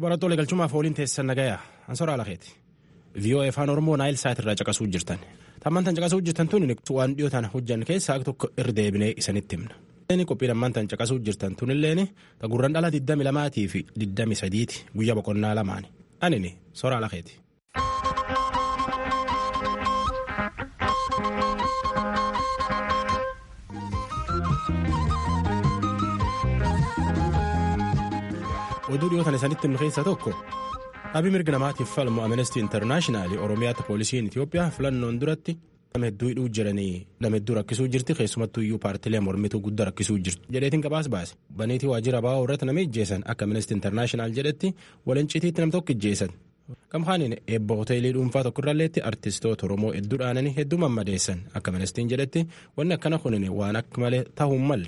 Barattoota galchumaaf ooliin teessan nagayaa ansoraa lakeeti. VOA afaan Oromoo naayil saat irraa caqasuu jirtan. Tammaan tan caqasuu jirtan tun waan dhiyoo tana hojjan keessaa tokko irra deebinee isanitti himna. Qophii lammaan tan caqasuu jirtan tunilleen gurran dhala 22 fi 23 guyyaa boqonnaa lamaani. Anini soraa lakeeti. oduu dhiyootan isanitti himnu keessaa tokko dhaabbii mirga namaatiif falmu amnestii intarnaashinaali oromiyaatti poolisiin itiyoophiyaa filannoon duratti nama hedduu hidhuu jiranii nama hedduu rakkisuu jirti keessumattuu iyyuu paartilee mormituu guddaa rakkisuu jirtu jedheetiin gabaas baase baneetii waajjira baa'oo irratti nama ijjeessan akka amnestii intarnaashinaal jedhetti walincitiitti nam tokko ijjeessan gamkaaniin eebba hoteelii dhuunfaa tokkorralleetti artistoota oromoo hedduu dhaananii hedduu mammadeessan akka amnestiin jedhetti wanni akkana kunin waan akka malee ta'uu malle.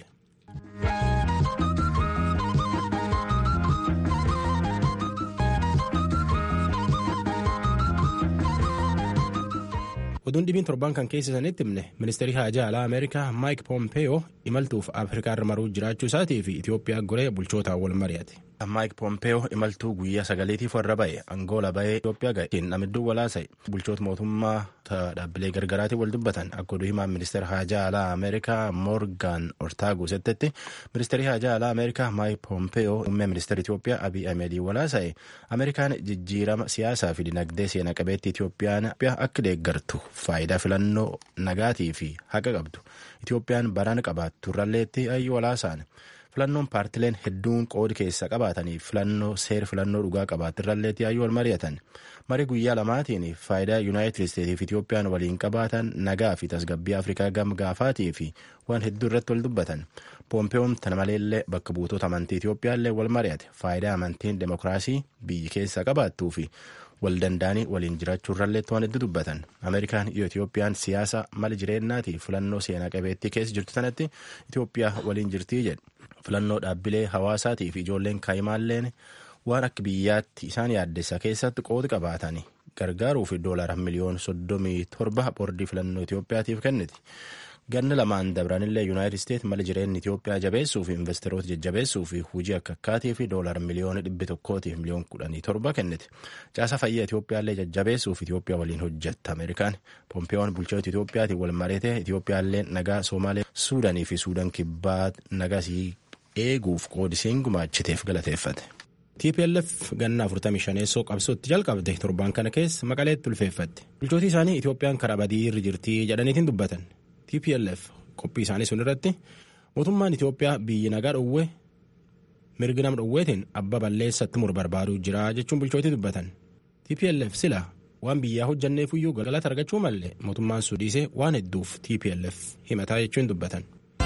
oduun dhibiin torban kan keessisanitti himne ministeerri haajaa alaa ameerikaa maayik poompeyoo imaltuuf afrikaa irra maruu jiraachuu isaatii fi itiyoophiyaa goree bulchootaan wal mari'ate. maayik poompeyoo imaltuu guyyaa sagaliitiif warra ba'e angoola ba'ee itiyoophiyaa ga'e namidduu walaasa'e bulchoota mootummaa dhaabbilee gargaraatiin wal dubbatan akka oduu himaan ministeera haajaa alaa ameerikaa moorgaan ortaagu settetti ministeerri haajaa alaa ameerikaa maayik poompeyoo muummee ministeera itiyoophiyaa abiy ahmedii walaasa'e ameerikaan jijjiirama siyaasaa fi dinagdee seena qabeetti itiyoophiyaan akka deeggartu faayidaa filannoo nagaatii fi haqa qabdu itiyoophiyaan baraan qabaattu irralleetti ayyuu walaasaan filannoon paartileen hedduun qoodi keessa qabaatanii filannoo seera filannoo dhugaa qabaatti irralleetti ayyuu wal mari'atan marii guyyaa lamaatiin faayidaa yuunaayitid isteetii fi itiyoophiyaan waliin qabaatan nagaa fi tasgabbii afrikaa gam gaafaatii fi waan hedduu irratti wal dubbatan poompeeyoon tana maleellee bakka buutota amantii itiyoophiyaallee wal mari'ate faayidaa amantiin demokiraasii biyyi keessa qabaattuu fi wal danda'anii waliin jiraachuu irralleetti waan hedduu dubbatan ameerikaan iyo itiyoophiyaan siyaasa mala jireenyaatii filannoo seenaa qabeettii keessa jirtu sanatti itiyoophiyaa waliin jirtii jedhe filannoo dhaabbilee hawaasaatii fi ijoolleen kaayimaalleen waan akka biyyaatti isaan yaaddessa keessatti qoodi qabaatan gargaaruu fi doolara miliyoon soddomii torba boordii filannoo itiyoophiyaatiif kenniti. ganna lamaan dabranillee yuunaayitid isteet mala jireenya itiyoophiyaa jabeessuu fi investeroota jajjabeessuu fi hujii akka akkaatii fi doolara miliyoona dhibbi tokkootiif miliyoon kudhanii torba kenniti caasa fayyaa itiyoophiyaallee jajjabeessuuf itiyoophiyaa waliin hojjetta ameerikaan poompeeyoon bulchoota itiyoophiyaatiin wal mareete itiyoophiyaallee nagaa soomaalee suudanii fi suudaan kibbaa nagasii eeguuf qoodisiin gumaachiteef galateeffate. TPLF ganna 45 qabsootti jalqabde torbaan kana keessa maqaleetti ulfeeffatte bulchootii isaanii itiyoophiyaan karaa badii irra jirtii jedhaniitiin dubbatan. TPLF qophii isaanii sun irratti mootummaan Itiyoophiyaa biyyi nagaa dhowwee mirgi nama dhowweetiin abba balleessatti mur barbaaduu jira jechuun bulchootii dubbatan. TPLF sila waan biyyaa hojjanneefuyyuu galata argachuu malee mootummaan suudhiisee waan hedduuf TPLF himataa jechuun dubbatan.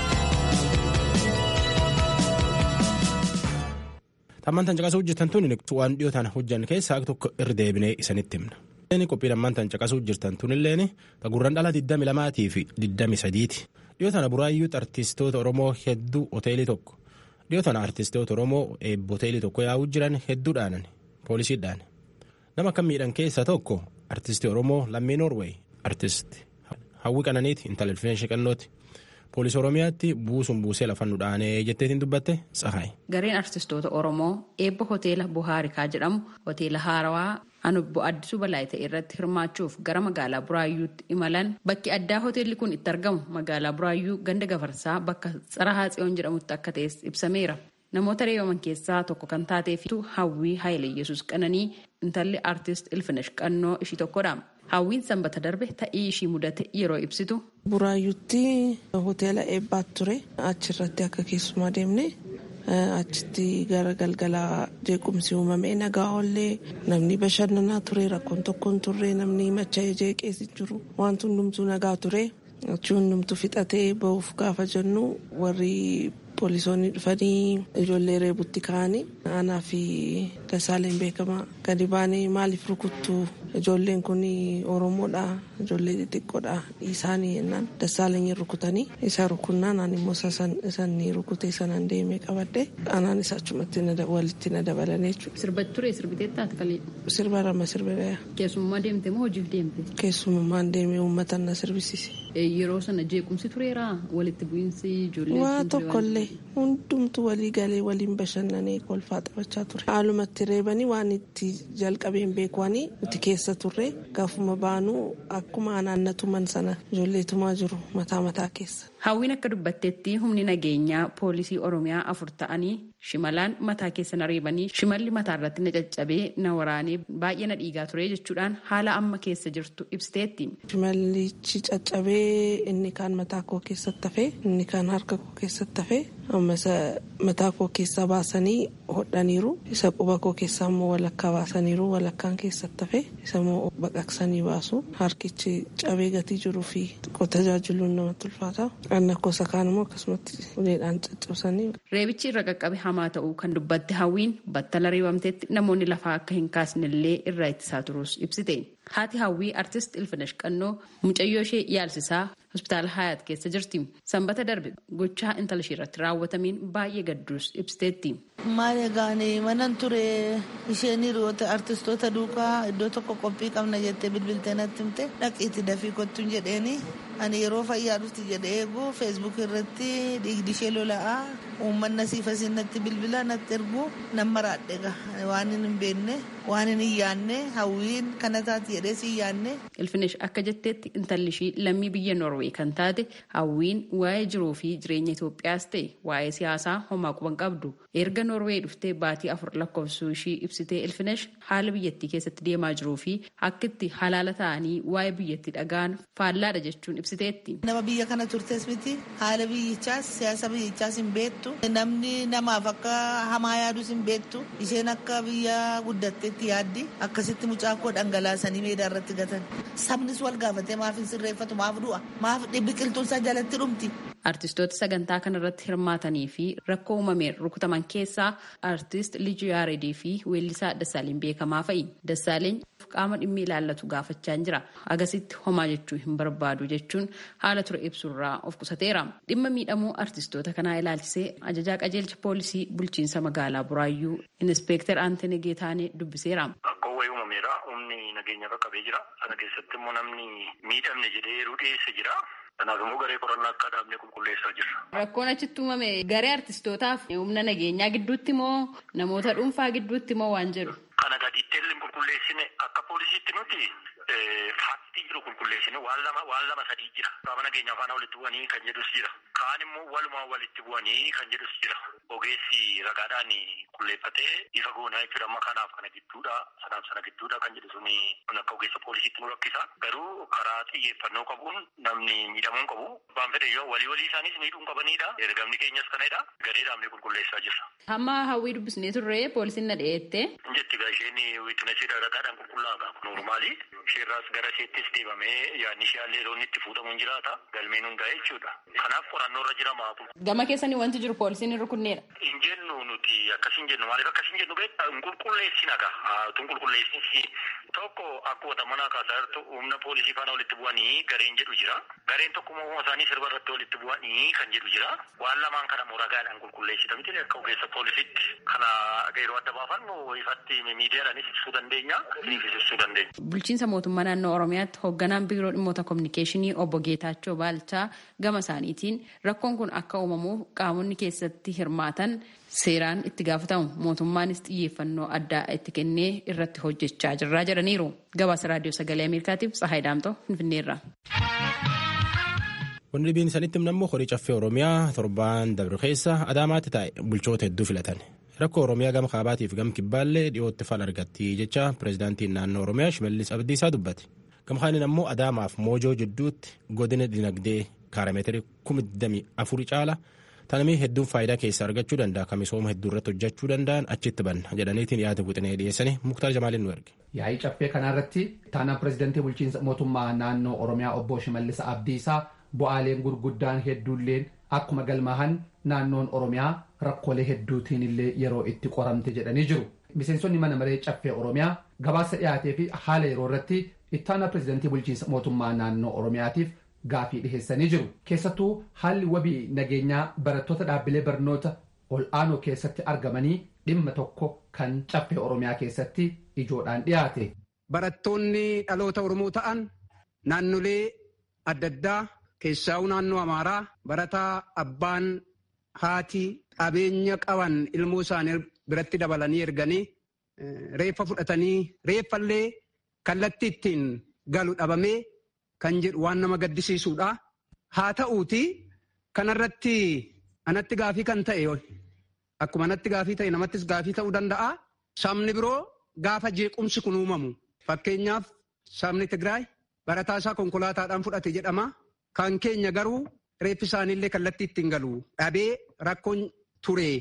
Tammaan tan caqasuu hojjetan tun waan dhiyootaan hojjan keessaa tokko irra deebinee isanitti himna. qophii lammaan tan caqasuu jirtan tunilleen gurran dhala 22 fi 23ti dhiyoo tana buraayyuutti artistoota oromoo hedduu hoteelii tokko dhiyoo tana artistoota oromoo eebba hoteelii tokko yaa'uu jiran hedduudhaan poolisiidhaan nama akka miidhan keessaa tokko artistii oromoo lammii noorweey artist hawwi qananiiti intala ilfeenshi qannooti poolisii oromiyaatti buusuun buusee lafan dhaanee jetteetiin dubbatte tsahaay. gareen artistoota oromoo eebba hoteela buhaarikaa jedhamu hoteela haarawaa anubbo addisuu balaayite irratti hirmaachuuf gara magaalaa buraayyuutti imalan bakki addaa hoteelli kun itti argamu magaalaa buraayyuu ganda gafarsaa bakka tsarahaa tsiyoon jedhamutti akka ta'es ibsameera namoota reebaman keessaa tokko kan taatee fi hawwii haayile yesus qananii intalli aartist ilfinesh qannoo ishii tokkodha hawwiin sanbata darbe ta'ii ishii mudate yeroo ibsitu. buraayyuutti hoteela eebbaatti ture achirratti akka keessumaa deemne. achitti gara galgalaa jeequmsi uumamee nagaa oollee namni bashannanaa ture rakkoon tokkoon turre namni macha'ee jeeqees jiru wanti hundumtuu nagaa ture achi hundumtuu fixatee bahuuf gaafa jennu warri poolisoonni dhufanii ijoollee reebutti ka'anii aanaa fi dasaaleen beekamaa gadi baanee maaliif rukuttu ijoolleen kun oromoodha ijoollee xixiqqoodha isaanii jennaan dasaaleen rukutanii isa rukunnaan ani immoo isan rukutee sanan deemee qabadde anaan isa achumatti walitti na dabalanii jechuudha. Sirbatti ture sirbiteettaati kalee. Sirba rama sirbeera. Keessummaa deemte moo hojiif deemte? Keessummaan deemee uummata na sirbisiise. Yeroo sana jeequmsi tureera walitti bu'iinsi ijoollee. Waa tokkollee hundumtu walii galee waliin bashannanee kolfaa taphachaa ture. Haalumatti reebanii waan itti jalqabeen beekwanii nuti keessa turre gaafuma baanuu akkuma anaannatuman sana ijoolleetumaa jiru mataa mataa keessa. Hawwiin akka dubbatteetti humni nageenyaa poolisii Oromiyaa afur ta'anii shimalaan mataa keessa na reebanii shimalli mataa irratti na caccabee na waraanee baay'ee na dhiigaa ture jechuudhaan haala amma keessa jirtu ibsiteetti. Shimallichi caccabee inni kaan mataa koo keessatti hafee inni kaan harka koo keessatti hafee amma isa mataa koo keessaa baasanii hodhaniiru isa quba koo keessaa immoo walakkaa baasaniiru walakkaan keessatti hafee isa immoo baqaqsanii baasu harkichi cabee gatii jiruu fi tajaajiluun namatti ulfaata. Anna kosa kaan immoo akkasumatti uleedhaan caccabsanii. Reebichi irra qaqqabe hamaa ta'uu kan dubbatte hawwiin battala reebamteetti namoonni lafaa akka hin kaasnellee irraa ittisaa turus ibsite. Haati hawwii artist Ilfinesh Qannoo mucayyoo ishee yaalsisaa hospitaala Hayaat keessa jirti. Sanbata darbe gochaa intala ishee irratti raawwatamiin baay'ee gadduus ibsiteetti. Maal egaan manan ture isheen hiriyoota artistoota duukaa iddoo tokko qophii qabna jettee bilbiltee natti himte dhaqiitti dafii kottuun jedheeni ani yeroo fayyaa dhufti jedhee eegu feesbuuk irratti dhiigdi ishee lola'aa uummanni asiif asiin natti bilbila natti ergu nan maraadhe waan hin beekne waan hin yaanne hawwiin kana taati jedhee si yaanne. Ilfinesh akka jetteetti intalli ishii lammii biyya Noorwee kan taate hawwiin waa'ee jiruu fi jireenya Itoophiyaas ta'e waa'ee siyaasaa homaa quban qabdu erga Noorwee dhuftee baatii afur lakkoofsuu ishii ibsitee Ilfinesh haala biyyattii keessatti deemaa jiruu fi akkitti halaala ta'anii waa'ee biyyattii dhaga'an faallaadha jechuun ibsiteetti. Nama biyya kana turtes miti haala biyyichaas siyaasa biyyichaas hin beektu namni namaaf akka hamaa yaadus hin beektu isheen akka biyya guddatteetti yaaddi akkasitti mucaa koo dhangalaasanii meedaa irratti gatan sabnis wal gaafatee maaf hin sirreeffatu maaf du'a maaf biqiltuun isaa jalatti dhumti. Artistoota sagantaa kana irratti hirmaatanii fi rakkoo uumameen rukutaman keessaa artist Lijuu Yaaredii fi weellisaa Dassaaleny beekamaa fa'i. Dassaaleny qaama dhimmi ilaallatu gaafachaa jira. Agasitti homaa jechuu hin barbaadu jechuun haala ture ibsurraa of qusateera. Dhimma miidhamuu artistoota kanaa ilaalchisee ajajaa qajeelcha poolisii bulchiinsa magaalaa Buraayyuu Inispeektar Aantenee Geetaanee dubbiseera. Rakkoo wayii uumameera. Humni nageenya qaqqabee jira. Sana keessatti immoo namni miidhamne jedhee yeroo dhiyeesse jira. Kanaaf immoo garee qorannaa akka dhaabnee qulqulleessaa jirra. Rakkoon achitti uumame garee artistootaaf humna nageenyaa gidduutti moo namoota dhuunfaa gidduutti moo waan jedhu? Kana gadiitti illee qulqulleessine akka poolisiitti nuti faatti jiru qulqulleessine waan lama waan lama sadii jira. Qaama nageenyaa faana walitti bu'anii kan jedhus jira. Kaan immoo walumaa walitti bu'anii kan jedhus jira. Ogeessi ragaadhaan qulqulleeffatee ifa goonaa jechuudha amma kanaaf kana gidduudha sanaaf sana gidduudha kan jedhu suni akka ogeessa poolisiitti nu rakkisa. Garuu karaa xiyyeeffannoo qabuun namni miidhamuu qabu. Abbaan fedhe yoo walii walii isaaniis miidhuu qabanidha. Ergamni keenyas kanadha. Garee dhaabnee qulqulleessaa jirra. Hamma hawwii dubbisnee turre poolisiin na dhiyeette. Jetti gaa isheen wiitinasii ragaadhaan qulqullaa'aa normaali. Isheerraas gara isheettis deemamee yaadni ishee illee loon itti fuudhamuun jiraata. Galmeen hundaa jechuudha. Kanaaf qorannoo irra jira maa Gama keessanii wanti jiru poolisiin hin rukunneedha. Hin jennu nuti akkas hin jennu maaliif akkas hin jennu beektaa hin qulqulleessina gaa tun qulqulleessinsi tokko akkuma manaa kaasaa jirtu humna poolisii faana walitti bu'anii gareen jedhu jira. Gareen tokko uumama isaanii sirba irratti walitti bu'anii kan jedhu jira. Waan lamaan kana ragaadhaan qulqulleessita miti akka ogeessa poolisiitti kana yeroo adda baafannu ifatti miidiyaadhaanis ibsuu dandeenya isiniifis ibsuu dandeenya. Bulchiinsa mootummaa naannoo Oromiyaatti hoogganaan biiroo dhimmoota kominikeeshinii obbo Geetaachoo Baalchaa gama isaaniitiin rakkoon kun akka uumamuuf qaamonni keessatti hirmaatan seeraan itti gaafatamu mootummaanis xiyyeeffannoo addaa itti kennee irratti hojjechaa jirraa jedhaniiru. Gabaasa raadiyoo sagalee Ameerikaatiif Tsahaay Daamtoo Finfinneerra. Wanni dhibiin isanitti himnammoo horii caffee Oromiyaa torbaan dabre keessa Adaamaatti taa'e bulchoota hedduu filatan. Rakkoo Oromiyaa gama kaabaatiif gama kibbaallee dhiyootti fala argatti jecha pireezidaantiin naannoo Oromiyaa Shimallis Abdiisaa dubbate. Gama kaaniin ammoo Adaamaaf Moojoo jidduutti godina dinagdee kaarameetirii kuma digdamii afuri caala tanamii hedduun faayidaa keessaa argachuu danda'a kan misooma hedduu irratti hojjechuu danda'an achitti banna jedhaniitiin yaada guuxinee dhiyeessanii muktaar jamaaliin nu erge. Yaa'ii caffee kanarratti taanaan pireezidaantii bulchiinsa mootummaa naannoo Oromiyaa obbo Shimallis Abdiisaa bu'aaleen gurguddaan hedduulleen akkuma galmaahan naannoon Oromiyaa rakkoolee hedduutiin illee yeroo itti qoramte jedhanii jiru. Miseensonni mana maree caffee Oromiyaa gabaasa dhiyaatee fi haala yeroo irratti ittaanaa pireezidaantii bulchiinsa mootummaa naannoo Oromiyaatiif gaafii dhiheessanii jiru. Keessattuu haalli wabii nageenyaa barattoota dhaabbilee barnoota ol aanoo keessatti argamanii dhimma tokko kan caffee Oromiyaa keessatti ijoodhaan dhiyaate. Barattoonni dhaloota Oromoo ta'an naannolee adda addaa keessaa'uu naannoo Amaaraa barataa abbaan haati qabeenya qaban ilmoo isaanii biratti dabalanii erganii reeffa fudhatanii reeffallee kallattii ittiin galu dhabamee kan jedhu waan nama gaddisiisuudha. Haa ta'uuti kanarratti anatti gaafii kan ta'e akkuma anatti gaafii ta'e namattis gaafii ta'uu danda'a. Sabni biroo gaafa jeequmsi kun uumamu fakkeenyaaf sabni Tigraay barataa isaa konkolaataadhaan fudhate jedhama. Kan keenya garuu reeffi isaaniillee kallattii ittiin galu dhabee rakkoon ture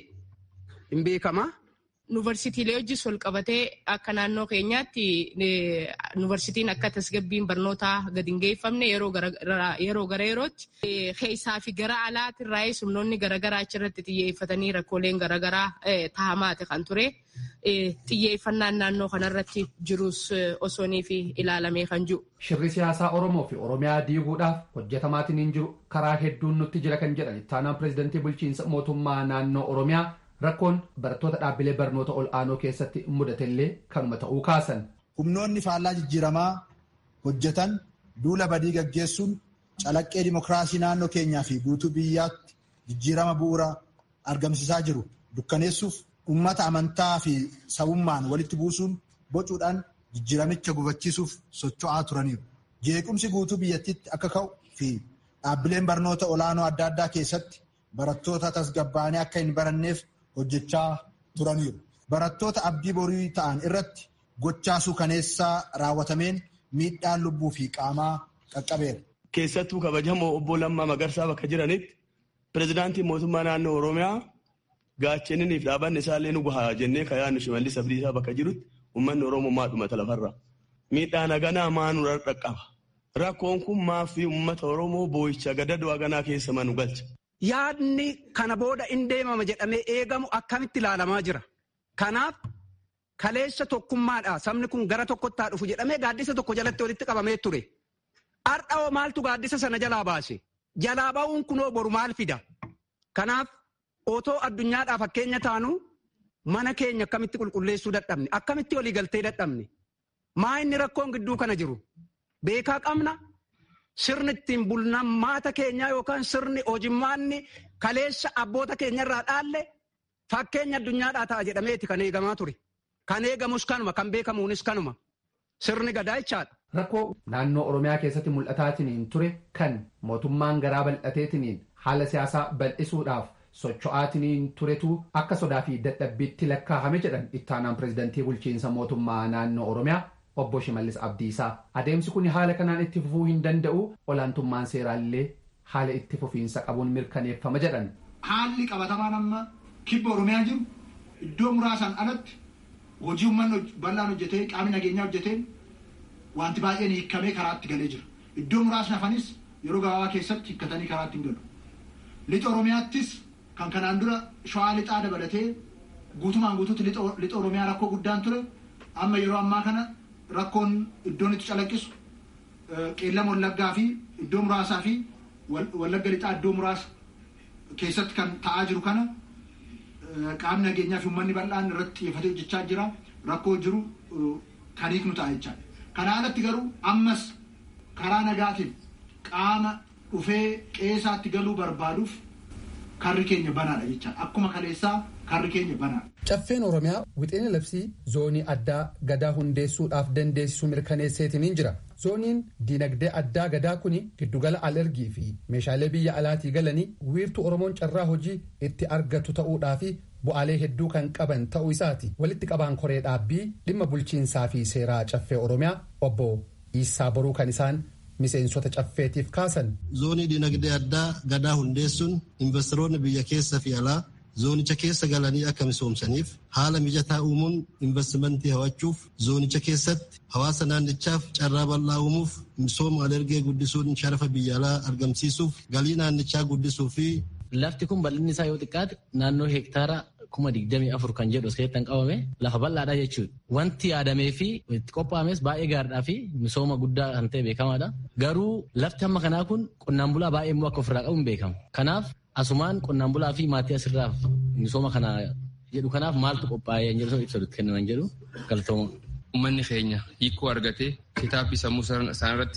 hin beekama. Yuunivarsiitiilee hojii wal qabatee akka naannoo keenyaatti yuunivarsiitiin akka tasgabbiin barnootaa gadi hin geeffamne yeroo gara yerootti keessaa fi gara alaatirraa humnoonni garaagaraa achirratti xiyyeeffatanii rakkooleen garaagaraa tahamaate kan ture. Xiyyeeffannaan naannoo kanarratti jirus osoonii fi ilaalamee kan jiru. Shirri siyaasaa Oromoo fi Oromiyaa diiguudhaaf hojjetamaatiin hin jiru karaa hedduun nutti jira kan jedhan ittaanaan pireezidantii bulchiinsa mootummaa naannoo Oromiyaa rakkoon barattoota dhaabbilee barnoota ol aanoo keessatti mudatellee kanuma ta'uu kaasan. Humnoonni faallaa jijjiiramaa hojjetan duula badii gaggeessuun calaqqee dimokiraasii naannoo keenyaa fi guutuu biyyaatti jijjiirama bu'uura argamsiisaa jiru dukkaneessuuf uummata amantaa fi sabummaan walitti buusuun bocuudhaan jijjiiramicha gufachiisuuf socho'aa turaniiru. Jeequmsi guutuu biyyattiitti akka ka'u fi dhaabbileen barnoota olaanoo adda addaa keessatti barattoota tasgabbaa'anii akka hin baranneef hojjechaa turaniiru. Barattoota abdii borii ta'an irratti gochaa suukaneessaa raawwatameen miidhaan lubbuu fi qaamaa qaqqabeera. Keessattuu kabajamoo obbo Lammaa Magarsaa bakka jiranitti pireezidaantiin mootummaa naannoo Oromiyaa gaachaniniif dhaabanni isaallee nu gahaa jennee kan yaadnu shimallis abdiisaa bakka jirutti uummanni Oromoo maadhumata lafarra. Miidhaan haganaa maanuu dhaqqaba. Rakkoon kun maafi uummata Oromoo boo'icha gadadoo haganaa keessa manu galcha. Yaadni kana booda in deemama jedhamee eegamu akkamitti ilaalamaa jira. Kanaaf kaleessa tokkummaadha sabni kun gara tokkotti haa dhufu jedhamee gaaddisa tokko jalatti walitti qabamee ture. Har'aoo maaltu gaaddisa sana jalaa baase? Jalaa ba'uun kunoo boru maal fida? Kanaaf otoo addunyaadhaa fakkeenya taanu mana keenya akkamitti qulqulleessuu dadhabne? Akkamitti walii galtee dadhabne? Maa inni rakkoon gidduu kana jiru? Beekaa qabna? Sirni ittiin bulmaata keenyaa yookaan sirni hojimmaanni kaleessa abboota keenyarraa dhaalle fakkeenya addunyaadhaa ta'a jedhameeti kan eegamaa ture. Kan eegamus kanuma kan beekamuunis kanuma. Sirni gadaa jechaadha. Rakkoo naannoo Oromiyaa keessatti mul'ataatiin ture kan mootummaan garaa bal'ateetiin haala siyaasaa bal'isuudhaaf socho'aatiin turetu akka sodaa fi dadhabbiitti lakkaa'ame jedhan ittaanaan pireezidantii bulchiinsa mootummaa naannoo Oromiyaa obbo Shimallis Abdiisaa. Adeemsi kun haala kanaan itti fufuu hin danda'u olaantummaan seeraallee haala itti fufiinsa qabuun mirkaneeffama jedhan. Haalli qabatamaan amma kibba Oromiyaa jiru iddoo muraasaan alatti hojii uummanni bal'aan hojjetee qaamni nageenyaa hojjetee wanti baay'een hiikamee karaatti galee jira. Iddoo muraasni hafanis yeroo gabaabaa keessatti hiikkatanii karaatti hin galu. Lixa Oromiyaattis kan kanaan dura shawaa lixaa dabalatee guutumaan guutuutti lixa Oromiyaa rakkoo guddaan ture amma yeroo ammaa kana rakkoon iddoon itti calaqqisu qeellama wallaggaa fi iddoo muraasaa fi wallagga lixaa iddoo muraasa keessatti kan ta'aa jiru kana qaamni nageenyaa fi uummanni bal'aan irratti xiyyeeffatee hojjechaa jira rakkoo jiru kan hiiknu ta'a jechaadha. Kana alatti garuu ammas karaa nagaatiin qaama dhufee qeesaatti galuu barbaaduuf karri keenya banaadha jechaadha. Akkuma kaleessaa karri keenya banaadha. Caffeen Oromiyaa wixinee labsii zoonii addaa gadaa hundeessuudhaaf dandeessisuu mirkaneesseetiin jira. Zooniin diinagdee addaa gadaa kuni giddugala alergii fi meeshaalee biyya alaatii galanii wiirtuu Oromoon carraa hojii itti argatu ta'uudhaa fi bu'aalee hedduu kan qaban ta'uu isaati. Walitti qabaan koree dhaabbii dhimma bulchiinsaa fi seeraa caffee Oromiyaa obbo Iisaa Boruu kan isaan miseensota caffeetiif kaasan. Zoonii diinagdee addaa gadaa hundeessuun investoroonni biyya keessa fi alaa zoonicha keessa galanii akka misoomsaniif haala mijataa uumuun investimentii hawachuuf zoonicha keessatti hawaasa naannichaaf carraa bal'aa uumuuf misooma alergee guddisuun sharafa biyya alaa argamsiisuuf galii naannichaa guddisuu fi. Lafti kun bal'inni isaa yoo xiqqaate naannoo heektaara kuma digdamii afur kan jedhu askeettan qabame lafa bal'aadha jechuudha. Wanti yaadamee fi itti qophaa'ames baay'ee gaariidhaa fi misooma guddaa kan ta'e beekamaadha. Garuu lafti amma kanaa kun qonnaan bulaa baay'ee immoo akka ofirraa qabu hin beekamu. Kanaaf asumaan qonnaan bulaa fi maatii asirraa misooma kana jedhu kanaaf maaltu qophaa'ee jedhu ibsa kennan jedhu galtooma. Uummanni keenya hiikoo argatee kitaabbii sammuu isaaniirratti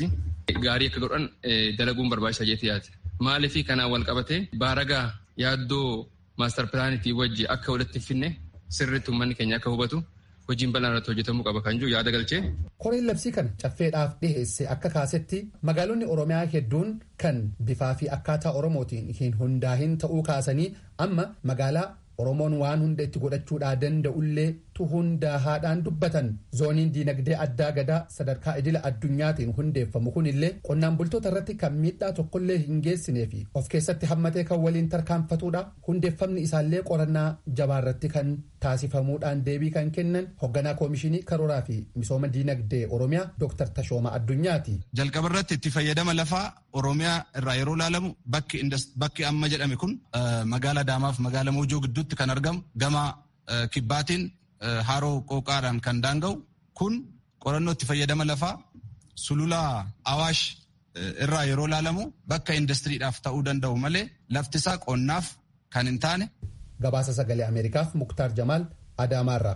gaarii akka godhan dalaguun barbaachisaa jeetii yaate. Maaliif kanaan wal qabate baaragaa yaaddoo maastar pilaanitii wajji akka walitti finne sirriitti uummanni keenya akka hubatu hojiin bal'aan irratti hojjetamuu qaba kan jiru yaada galchee. Koreen labsii kana caffeedhaaf dhiheesse akka kaasetti magaalonni Oromiyaa hedduun kan bifaa fi akkaataa Oromootiin hin hundaahin ta'uu kaasanii amma magaalaa Oromoon waan hunda itti godhachuudhaa danda'ullee tu hundaahaadhaan dubbatan zooniin diinagdee addaa gadaa sadarkaa idila addunyaatiin hundeeffamu kunillee qonnaan bultoota irratti kan miidhaa tokkollee hin geessinee fi of keessatti hammatee kan waliin tarkaanfatuudha hundeeffamni isaallee qorannaa jabaarratti kan taasifamuudhaan deebii kan kennan hoogganaa koomishinii karooraa fi misooma diinagdee oromiyaa dooktar Tashooma Addunyaati. Jalqaba irratti itti fayyadama lafaa oromiyaa irraa yeroo ilaalamu bakki amma jedhame kun magaalaa Adaamaaf magaalaa Moojoo gidduutti kan argamu gama kibbaatiin haroo qooqaadhaan kan daanga'u kun qorannoo itti fayyadama lafaa sulula awaash irraa yeroo ilaalamu bakka indastiriidhaaf ta'uu danda'u malee laftisaa qonnaaf kan hin taane. Gabaasa sagalee Ameerikaaf Muktaar Jamaal Adaamaarraa.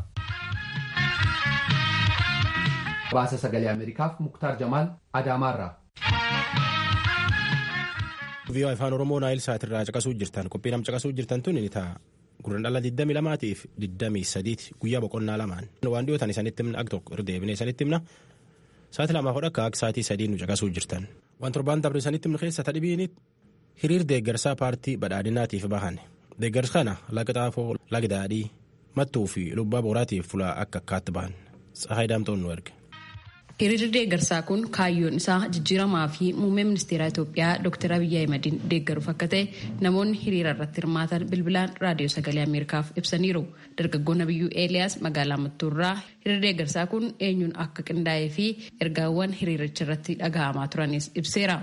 Gabaasa sagalee Ameerikaaf Muktaar Jamaal Adaamaarraa. Viiyoo afaan Oromoo Naayil Saatirraa caqasuu jirtan qophii nam caqasuu jirtan tun ni ta'a. Gurran dhala 22 fi 23 guyyaa boqonnaa lamaan. Waan dhiyootan isanitti himna ak tokko irra deebinee isanitti himna. Saati lamaa hodha akka akka saatii sadii nu caqasuu jirtan. Waan torbaan dabre isanitti himna keessa tadhibiini hiriir deeggarsaa paartii badhaadhinaatiif bahan. Deeggarsa kana laga xaafoo laga daadhii mattuu fi lubbaa booraatiif fulaa akka akkaatti bahan. Tsahaay Daamtoon nu erge. Hiriirri deeggarsaa kun kaayyoon isaa jijjiiramaa fi muummee ministeera Itoophiyaa Dr. Abiyyi Ahimadiin deeggaruuf akka ta'e namoonni hiriira irratti hirmaatan bilbilaan raadiyoo sagalee Ameerikaaf ibsaniiru. Dargaggoon Abiyyuu Eeliyaas magaalaa Mattuurraa hiriirri deeggarsaa kun eenyuun akka qindaa'ee fi ergaawwan hiriiricha irratti dhaga'amaa turanis ibseera.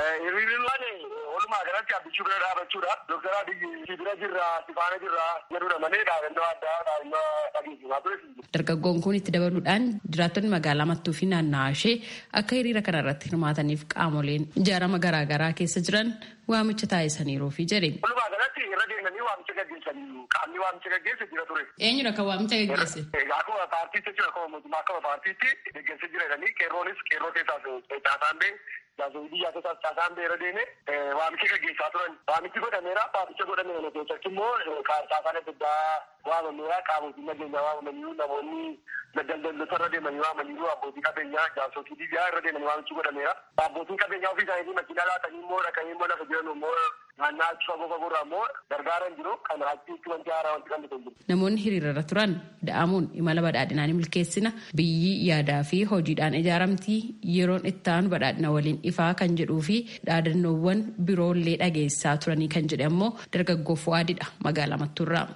Walumaa galatti abbichuu bira dhaabachuudha. Dooktar Abiyyi si bira jirra, si faana jirra jedhudha malee dhaabannoo addaa dhaabannoo dhageessisaa ture. Dargaggoon kun itti dabaluudhaan jiraattonni magaalaa Mattuu fi naanna'aa ishee akka hiriira kana irratti hirmaataniif qaamoleen ijaarama garaagaraa keessa jiran waamicha taasisaniiru fi jedhe. Walumaa galatti irra deemanii waamicha gaggeessanii qaamni waamicha gaggeesse jira ture. Eenyudha kan waamicha gaggeesse? Akkuma paartiitti jechuudha akkuma mootummaa akkuma paartiitti gaggeesse jireedhanii qeerroonis qeerroo keessaas caasaan bee jaasoo biyyaa keessaas caasaan beera deeme waamicha gaggeessaa turan. Waamichi godhameera waamicha godhameera keessatti immoo caasaan adda addaa waamameera qaamotiin nageenyaa waamamanii namoonni daldaltoota irra deemanii waamanii abbootii qabeenyaa jaarsootii biyyaa irra deemanii waamichi godhameera. Abbootiin qabeenyaa ofii isaanii makiinaa laatanii immoo dhaqanii immoo lafa jiran immoo naannaa achi fagoo fagoorraa immoo gargaaran jiru kan achitti wanti haaraa wanti kan jiru. Namoonni hiriirarra turan da'amuun imala badhaadhinaa ni milkeessina biyyi yaadaa fi hojiidhaan ijaaramtii yeroon itti aanu badhaadhina waliin ifaa kan jedhuu fi dhaadannoowwan biroollee dhageessaa turanii kan jedhe ammoo dargaggoo Fuwaadidha magaalaa Mattuurraa.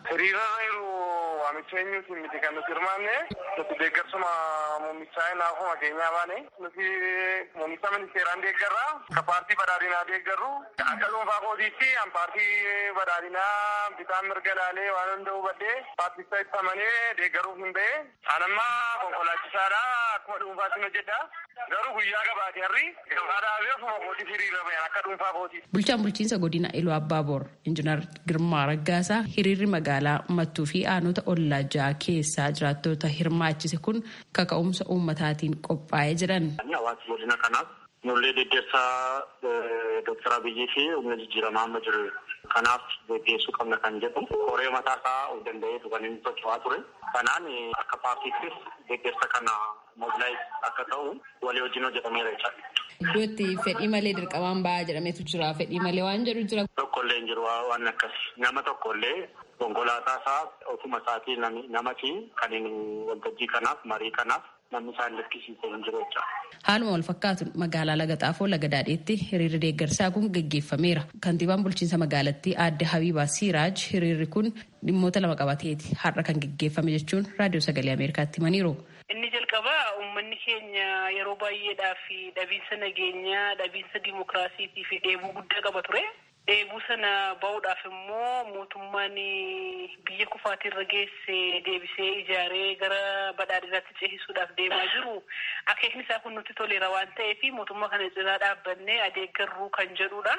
waamicha eenyuutiin miti kan nuti hirmaanne nuti deeggarsuma muummicha naafuma keenyaa baane nuti muummicha ministeeraan deeggarra ka paartii badhaadhinaa deeggarru akka dhuunfaa kootiitti an paartii badhaadhinaa bitaan mirga laalee waan hunda hubadhee paarticha itti amanee deeggaruuf hin ba'e an amma konkolaachisaadha akkuma dhuunfaatti hojjedha garuu guyyaa gabaate harri gabaa dhaabee ofuma kootii hiriira bayan akka dhuunfaa kootii. Bulchaan bulchiinsa godina Iluu Abbaaboor Injiinar Girmaa Raggaasaa hiriirri magaalaa Mattuu fi aanota ollaa ja'a keessaa jiraattota hirmaachise kun kaka'umsa uummataatiin qophaa'ee jiran. Hawaasni godina kanaaf ijoollee deeggarsaa Dooktar Abiyyii fi humna jijjiiramaa amma jiru kanaaf geggeessuu qabna kan jedhu koree mataa isaa of danda'eetu kan inni socho'aa ture. Kanaan akka paartiittis deeggarsa kana mobilaayiz akka ta'u walii wajjin hojjetameera jechaadha. Iddoo itti fedhii malee dirqamaan ba'aa jedhametu jira. Fedhii malee waan jedhu jira. Tokkollee hin jiru waan akkas nama tokkollee konkolaataa isaa ofuma isaatii namati kan waltajjii kanaaf marii kanaaf namni isaan lakkisiisee hin jiru jecha. Haaluma wal fakkaatuun magaalaa Laga Xaafoo Laga Daadheetti hiriirri deeggarsaa kun gaggeeffameera. Kantiibaan bulchiinsa magaalattii aadde Habiibaa Siiraaj hiriirri kun dhimmoota lama qabateeti har'a kan gaggeeffame jechuun raadiyoo sagalee Ameerikaatti himaniiru. Inni jalqabaa uummanni keenya yeroo baay'eedhaaf dhabiinsa nageenyaa, dhabiinsa dimokiraasiitii fi dheebuu guddaa qaba ture. Dheebuu sana ba'uudhaaf immoo mootummaan biyya kufaatirra geesse deebisee ijaaree gara badhaadhinaatti ceesisuudhaaf deemaa jiru. Akeekni isaa kun nutti toleera waan ta'eef mootummaa kana cinaa dhaabbannee adeeggarruu kan jedhudha.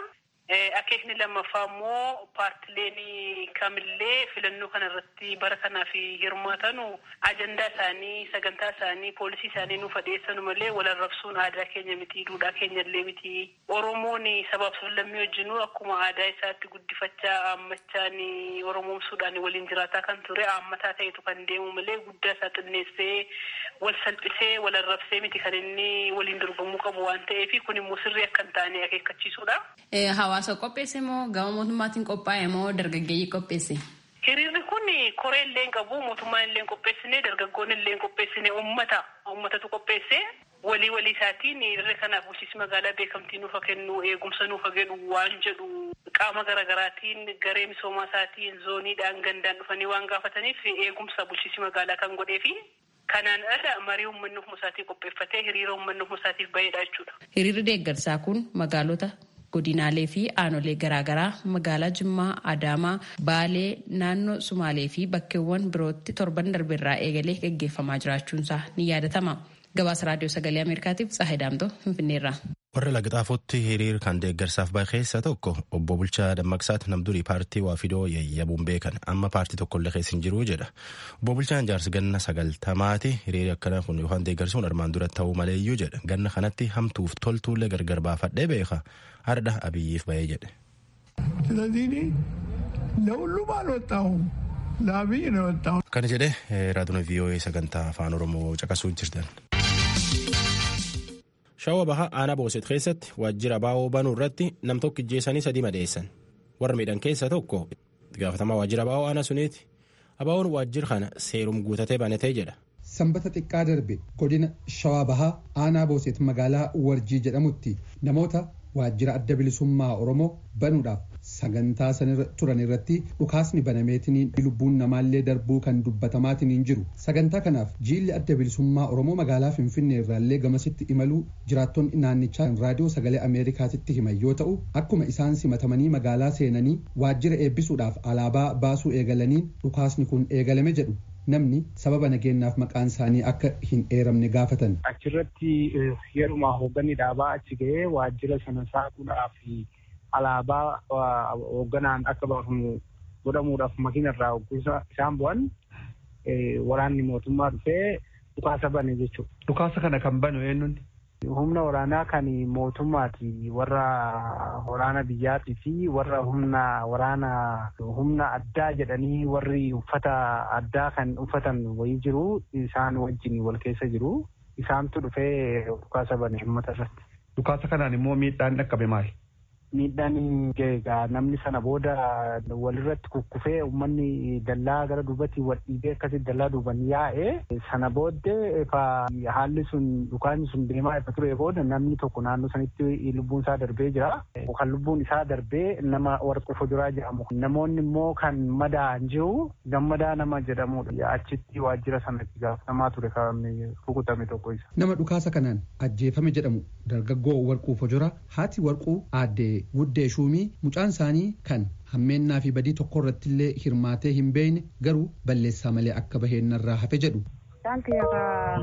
Akeekni lammaffaa immoo paartileen kamillee filannoo kana irratti bara kanaaf hirmaatanu ajandaa isaanii sagantaa isaanii poolisii isaanii nuuf adeessanu malee wal arrabsuun aadaa keenya miti duudhaa keenya illee miti oromoon sabaaf sablammii wajjinuu akkuma aadaa isaatti guddifachaa aammachaan oromoomsuudhaan waliin jiraataa kan ture aammataa ta'etu kan deemu malee guddaa isaa xinneessee wal salphisee wal arrabsee miti kan inni waliin dorgomuu qabu waan ta'eef kun immoo sirrii akka hin taane akeekkachiisuudha. Hawaasa qopheesse moo gama mootummaatiin qophaa'e moo dargaggeeyyii qopheesse? Hiriirri kun koree illee hin qabu mootummaan illee hin qopheessine dargaggoon illee hin qopheessine uummata uummatatu qopheesse walii walii isaatiin hiriirri kanaaf bulchiinsi magaalaa beekamtii nuufa kennu eegumsa nuufa jedhu waan jedhu qaama garaagaraatiin garee misoomaa isaatiin zooniidhaan gandaan dhufanii waan gaafataniif eegumsa bulchiinsi magaalaa kan godhee fi kanaan ala marii uummanni ofuma isaatii qopheeffatee hiriira uummanni ofuma isaatiif baheedha jechuudha. Hiriirri deeggarsaa kun magaalota godinaalee fi aanolee garaagaraa magaalaa Jimmaa, Adaamaa, Baalee, naannoo Sumaalee fi bakkeewwan birootti torban darbeerraa eegalee gaggeeffamaa jiraachuunsaa ni yaadatama. Gabaasa Raadiyoo Sagalee Ameerikaatiif Tsaahee Daamtoo Finfinneerraa. warra lagxaafotti hiriir kan deeggarsaaf bahe keessa tokko obbo Bulchaa Dammaqsaati namdurii paartii Waafidoo yayyabuun beekan amma paartii tokkollee keessa hin jiru jedha. Obbo Bulchaan jaarsi ganna sagaltamaati hiriirri akkana kun yookaan deeggarsuun armaan dura ta'uu maleeyyuu jedha. Ganna kanatti hamtuuf toltuullee gargar baafadhee beeka hardha abiyyiif bahee jedhe. ስለዚህ ለሁሉም አልወጣሁም ለአብይ ነው የወጣሁት። Kana jedhee raadiyoo VOA sagantaa afaan Oromoo caqasuu jirtan. Shawwa bahaa aanaa booset keessatti waajjira baa'oo banuu irratti nam tokko ijjeessanii sadii madeessan. Warra miidhan keessa tokko gaafatamaa waajjira baa'oo aanaa suniiti. Abaa'oon waajjira kana seerum guutatee banatee jedha. Sanbata xiqqaa darbe godina shawaa bahaa aanaa booset magaalaa warjii jedhamutti namoota waajjira adda bilisummaa oromoo banuudhaaf sagantaa sanirra turan irratti dhukaasni banameetiniin lubbuun namaallee darbuu kan dubbatamaatiniin jiru sagantaa kanaaf jiilli adda bilisummaa oromoo magaalaa finfinnee irraallee gamasitti imaluu jiraattonni naannichaa raadiyoo sagalee ameerikaatitti himan yoo ta'u akkuma isaan simatamanii magaalaa seenanii waajjira eebbisuudhaaf alaabaa baasuu eegalaniin dhukaasni kun eegalame jedhu namni sababa nageenyaaf maqaan isaanii akka hin eeramne gaafatan. Achirratti yeruma hoogganni dhaabaa achi ga'ee waajjira sana saaquudhaaf alaabaa hoogganaan akka baafamu godhamuudhaaf makiina irraa isaan bu'an waraanni mootummaa dhufee dhukaasa bane jechuudha. Dhukaasa kana kan banu eenyuun? Humna waraanaa kan mootummaati warra waraana biyyaatii fi warra humna waraana humna addaa jedhanii warri uffata addaa kan uffatan wayii jiru isaan wajjin wal keessa jiru isaantu dhufee dhukaasa bane uummata irratti. Dhukaasa kanaan immoo miidhaan dhaqqabe maali? miidhaan egaa namni sana booda walirratti kukkufee uummanni dallaa gara duubatti wal dhiibee akkasitti dallaa duuban yaa'e sana booddee haalli sun dhukaasni sun deemaa ifa ture booda namni tokko naannoo sanitti lubbuun isaa darbee jira. Kan lubbuun isaa darbee nama warqa fuduraa jedhamu. Namoonni immoo kan madaa'an jiru gammadaa nama jedhamudha. Achitti waajjira sanatti gaafatamaa ture kan rukutame tokko isa. Nama dhukaasa kanaan ajjeefame jedhamu dargaggoo warquu fuduraa haati warquu aaddee guddee shuumii mucaan isaanii kan hammeennaa fi badii tokko irratti illee hirmaatee hin beekne garuu balleessaa malee akka baheenarraa hafe jedhu. Isaan kiyya ka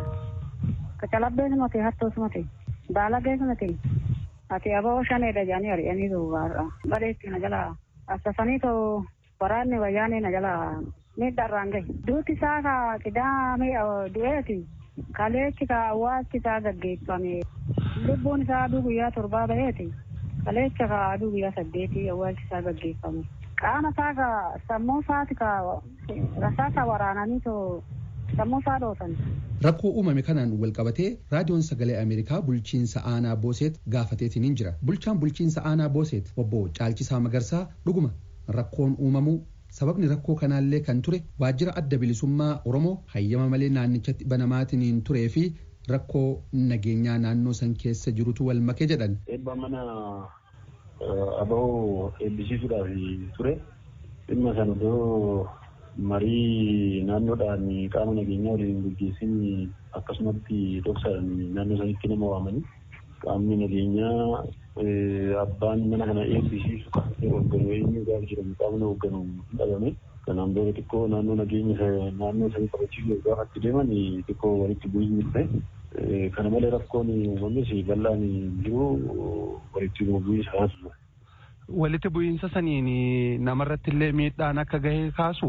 kacalabbee sumate hattoo sumate baalagee sumate ati aboo shaneedha jedhanii ari'anii duubaarra bareetti na jala assasanii too waraanni wayyaanee na jala miidharraan gahe duuti isaa ka qidaamee du'eeti kaleechi ka awwaalchi isaa gaggeeffame lubbuun isaa aduu guyyaa torbaa baheeti. kaleecha ka aduu guyyaa saddeetii awwaalchi isaa gaggeeffame qaama isaa ka sammuu isaati ka rasaasa waraananii too sammuu isaa dhoosan. Rakkoo uumame kanaan walqabatee raadiyoon sagalee Ameerikaa bulchiinsa aanaa Booseet gaafateetiin hin jira. Bulchaan bulchiinsa aanaa Booseet obbo Caalchisaa Magarsaa dhuguma rakkoon uumamuu sababni rakkoo kanaallee kan ture waajjira adda bilisummaa Oromoo hayyama malee naannichatti banamaatiin turee fi rakkoo nageenyaa naannoo san keessa jirutu wal make jedhan. Eebba mana aba'oo eebbisiisuudhaaf ture dhimma sana iddoo marii naannoodhaan qaama nageenyaa waliin gaggeessin akkasumatti dhoksaadhaan naannoo sanitti nama waamanii qaamni nageenyaa abbaan mana kana eebbisiisu qaamni hoogganu eenyu gaafa jedhamu qaamni hoogganu hin dhabame. Kanaan booda xiqqoo naannoo nageenya naannoo sanii qabachiisuuf gaafa itti deeman xiqqoo walitti bu'iinsi dhufe. Kana malee rakkoon uumamanis bal'aan jiru walitti bu'iinsa haasuma. walitti bu'iinsa saniin namarratti illee miidhaan akka gahe kaasu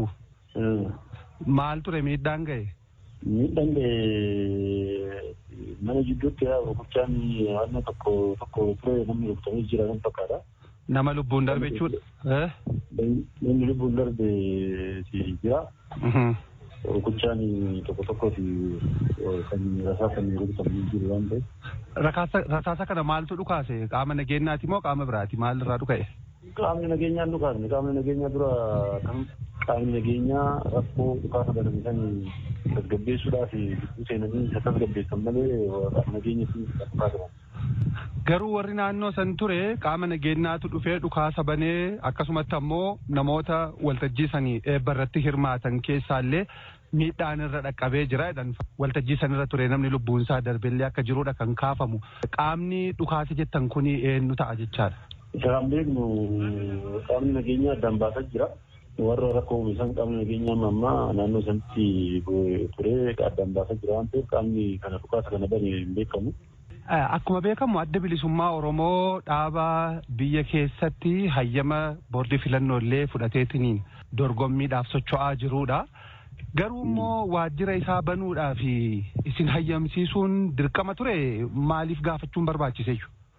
maal ture miidhaan gahe? Miidhaan gahe mana jidduutti rukuchaan waan tokko tokko ture namni rukutamee jira kan fakkaata. Nama lubbuun darbe jechuudha. Namni lubbuun darbe jira. Rukuchaan tokko tokkooti kan rasaasaan rukutamee jiru waan ta'eef. Rasaasa kana maaltu dhukaase qaama nageenyaati moo qaama biraati maal irraa dhuka'e? Qaamni nageenyaa dhukaasne qaamni nageenyaa dura kan qaamni nageenyaa rakkoo dhukaasa banamisan tasgabbeessuudhaaf gidduu seenanii isa tasgabbeessan malee nageenya fi dhukaasaman. Garuu warri naannoo san ture qaama nageenyaatu dhufee dhukaasa banee akkasumatti ammoo namoota waltajjii sanii eebba irratti hirmaatan keessaallee miidhaan irra dhaqqabee jira jedhan waltajjii sanirra ture namni lubbuun isaa darbellee akka jirudha kan kaafamu qaamni dhukaasa jettan kuni eenyu ta'a jechaadha. Isa kan beeknu qaamni nageenyaa addaan baasaa jira. Warra rakkoo isaan qaamni nageenyaa ammaa naannoo sanatti ture addaan baasaa jira waan ta'eef qaamni kana dhukaasa kana bane hin beekamu. Akkuma beekamu adda bilisummaa Oromoo dhaaba biyya keessatti hayyama boordii filannoo illee fudhateetiniin dorgommiidhaaf socho'aa jirudha. Garuu immoo waajjira isaa banuudhaaf isin hayyamsiisuun dirqama ture maaliif gaafachuun barbaachise?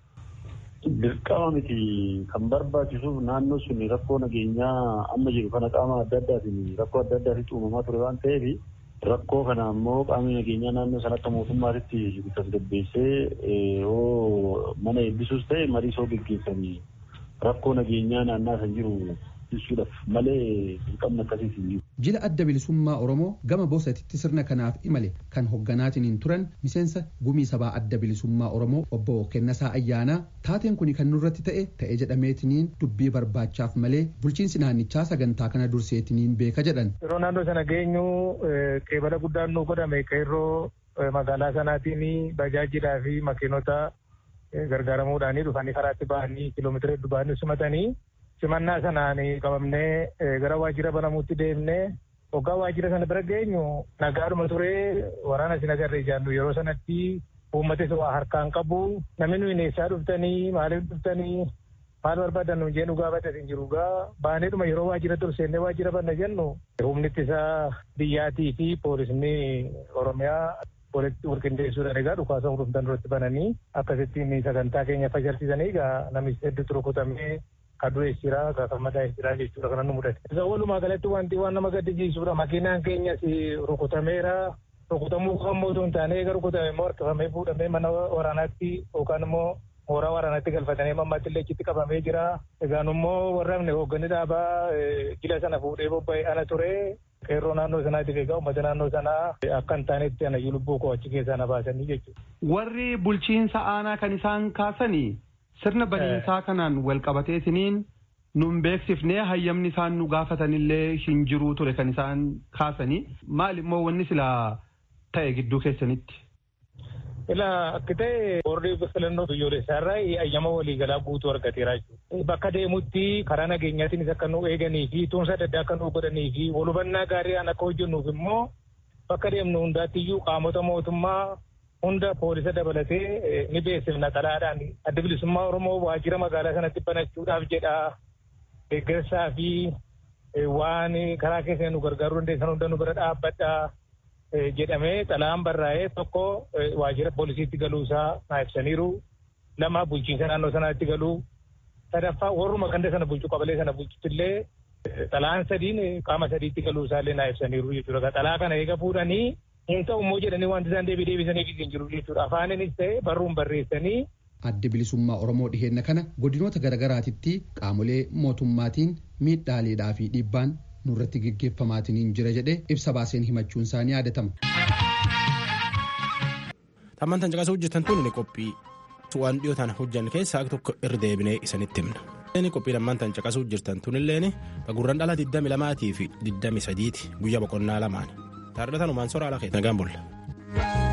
Dirqama miti kan barbaachisuuf naannoo sun rakkoo nageenyaa amma jiru kana qaama adda addaatiin rakkoo adda addaatiin uumamaa ture waan ta'eef rakkoo kana ammoo qaamni nageenyaa naannoo san akka mootummaatitti tasgabbeessee yoo mana eebbisuus ta'e marii soo geggeessanii rakkoo nageenyaa naannaa san jiru ibsuudhaaf malee dirqamni akkasiis hin jiru. Jila adda bilisummaa Oromoo gama boosatitti sirna kanaaf imale kan hogganaatiin turan miseensa gumii sabaa adda bilisummaa Oromoo obbo Kennasaa Ayyaanaa taateen kun kan nurratti ta'e ta'ee jedhameetiniin dubbii barbaachaaf malee bulchiinsi naannichaa sagantaa kana durseetiniin beeka jedhan. Yeroo naannoo sana geenyu qeebala guddaan nu godhame qeerroo magaalaa sanaatiin bajaajilaa fi makiinota gargaaramuudhaanii dhufanii karaatti bahanii kiiloomeetira hedduu bahanii simatanii simannaa sanaan qabamnee gara waajjira banamuutti deemnee hoggaa waajjira sana bira geenyu nagaadhuma turee waraana isin agarree jaallu yeroo sanatti uummatis waa harkaan qabu namni nuyi neessaa dhuftanii maaliif dhuftanii maal barbaadan nuun jeen dhugaa badda hin jiru gaa baaneedhuma yeroo waajjira turseennee waajjira banna jennu humni ittisa biyyaatii fi poolisni oromiyaa walitti walqindeessuudhaan egaa dhukaasa hordoftan duratti bananii akkasittiin sagantaa keenya fashalsiisanii egaa namichi hedduutu rukutamee kaduu jira gaafamadaa jira jechuudha kana nu mudate. Isa walumaa galatti wanti waan nama gaddisiisudha makiinaan keenyas rukutameera rukutamuu kan mootuu hin taane eega rukutame immoo harkifamee fuudhamee mana waraanaatti yookaan immoo mooraa waraanaatti galfatanii mammaatti illee achitti qabamee jira. Egaan immoo warra hoogganni dhaabaa jila sana fuudhee bobba'ee ana ture qeerroo naannoo sanaatiif egaa uummata naannoo sanaa akka hin taanetti anayyuu lubbuu koo achi keessaa na baasanii jechuudha. Warri bulchiinsa aanaa kan isaan kaasanii sirna baniinsaa kanaan wal qabateetiniin nun beeksifnee hayyamni isaan nu gaafatanillee hin jiruu ture kan isaan kaasanii maal immoo wanni silaa ta'e gidduu keessanitti. Ilaa akka ta'e boordii filannoo biyyoolessaarraa hayyama waliigalaa guutuu argateera jechuudha. Bakka deemutti karaa nageenyaatiinis akka nu eeganii fi tumsa adda addaa akka nu godhanii fi walhubannaa gaariidhaan akka hojjennuuf immoo bakka deemnu hundaattiyyuu qaamota mootummaa hunda poolisa dabalatee ni beeksifna xalaadhaan adda bilisummaa Oromoo waajjira magaalaa sanatti banachuudhaaf jedha deeggarsaa fi waan karaa keessa nu gargaaruu dandeessan hunda nu bira dhaabbadha jedhamee xalaan barraa'ee tokko waajjira poolisiitti galuusaa naa ibsaniiru lama bulchiinsa naannoo sanaatti galuu sadaffaa warruma ganda sana bulchu qabalee sana bulchuttillee xalaan sadiin qaama sadiitti galuusaallee naa ibsaniiru jechuudha xalaa kana eega fuudhanii hin ta'u immoo jedhanii wanti isaan deebii deebisaniif hin jiru jechuudha afaaninis ta'e barruun barreessanii. Addi bilisummaa Oromoo dhiheenna kana godinoota garaagaraatitti qaamolee mootummaatiin miidhaaleedhaa fi dhiibbaan nurratti geggeeffamaatiin jira jedhee ibsa baaseen himachuun isaanii yaadatama. Tammaan tan caqasuu hojjetan tun ni qophii waan dhiyootaan hojjan keessaa tokko irra deebinee isanitti himna. Inni qophii lammaan tan caqasuu jirtan tunilleen gurran dhala 22 fi 23 guyyaa boqonnaa lamaan. Taardataan umaan soraa ala keessa nagaan bulla.